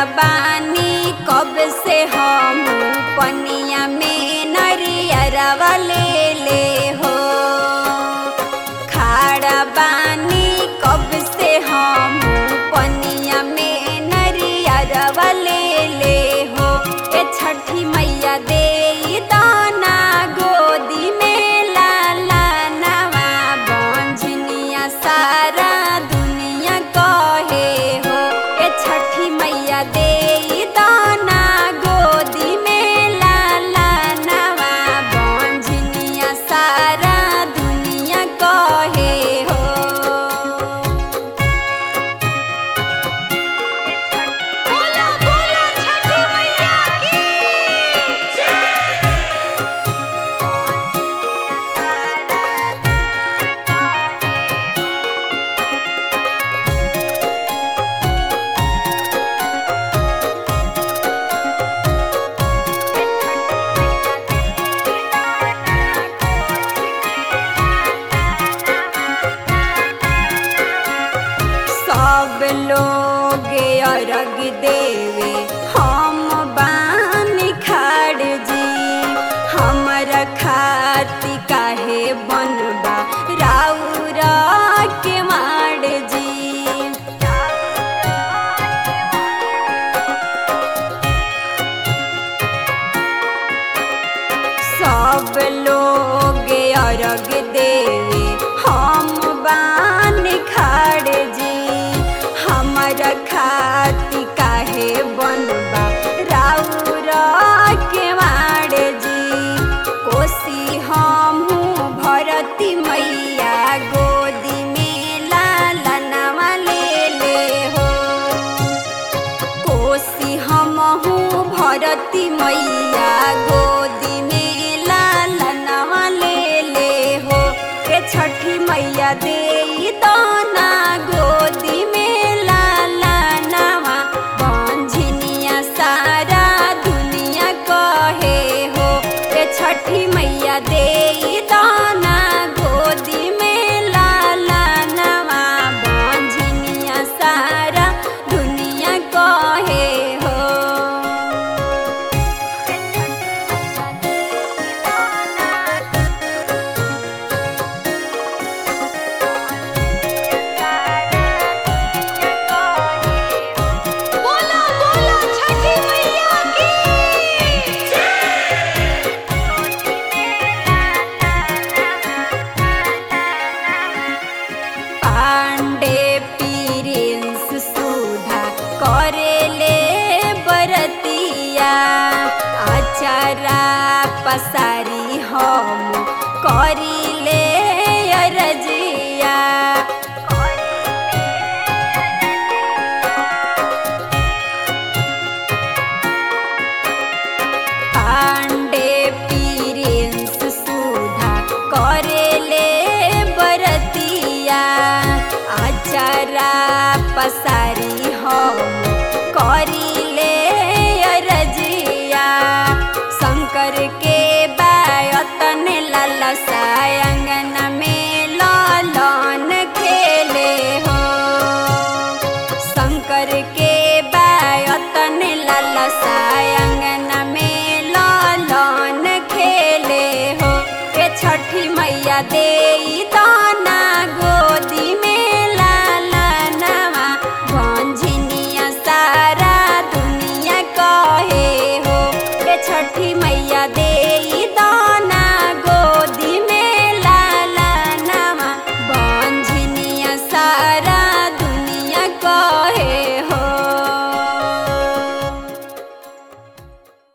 बानी कब से हम पनिया में नरियरवा ले ले हो खाड़ा बानी कब से हम पनिया में नरियरवा ले ले हो ए छठी मैया दे दाना गोदी में लाला नवा बंझनिया सारा दुनिया कहे हो ए छठी मैया दे दाना गोदी में लाला नवा बंझनिया सारा दुनिया कहे हो बोला बोला छठी मैया की सब लोग अर्घ देवे हम बानी खाड़ जी हमरा खाती काहे बनबा राउरा के माड़ जी सब लोग अर्घ देवे हम बान खाड़ जी हमरा खाती काहे बनबा राउरा के माड़ जी कोसी हमहू भरती मैया गोदी में लाला नवा ले ले हो कोसी हमहू भरती मैया गोदी में लाला नवा ले ले हो के छठी मैया दे दाना गोदी में लाला नवा बंझनिया सारा दुनिया कहे हो के छठी मैया दे दाना गोदी में लाला नवा बंझनिया सारा दुनिया कहे हो बोला बोला छठी मैया की पांडे पीरिंस सुधा करेले बरतिया आचारा पसारी हम करिले अरजिया पांडे पीरिंस सुधा करेले बरतिया आचारा पसारी हम करिले अरजिया शंकर के बायतन लाला सायंगन में लालन खेले हो शंकर के बायतन लाला सायंगन में लालन खेले हो के छठी मैया दे